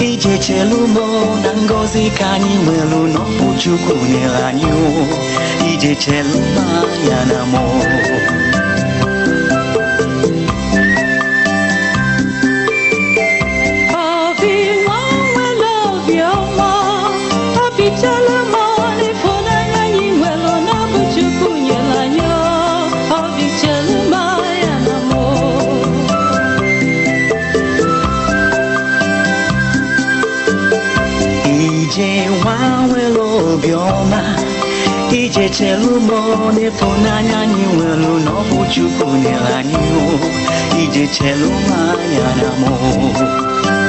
ije chelu mo na ngọzi ka anyị nwelu n'ọbụ chukwu nyere anyị o ije chelu ma ya na mo Obi nwa nwere obiọma, obi chala ma n'ịfụnanya anyị nwere n'ọbụ Chukwu nyere anyị o. Obi chala ma ya na mụ. ije nwa nwere obiọma ije chelu mo n'ịfụnanya anyị nwelu n'ọbụ chukwu nyere anyị o ije chelu ma ya na mo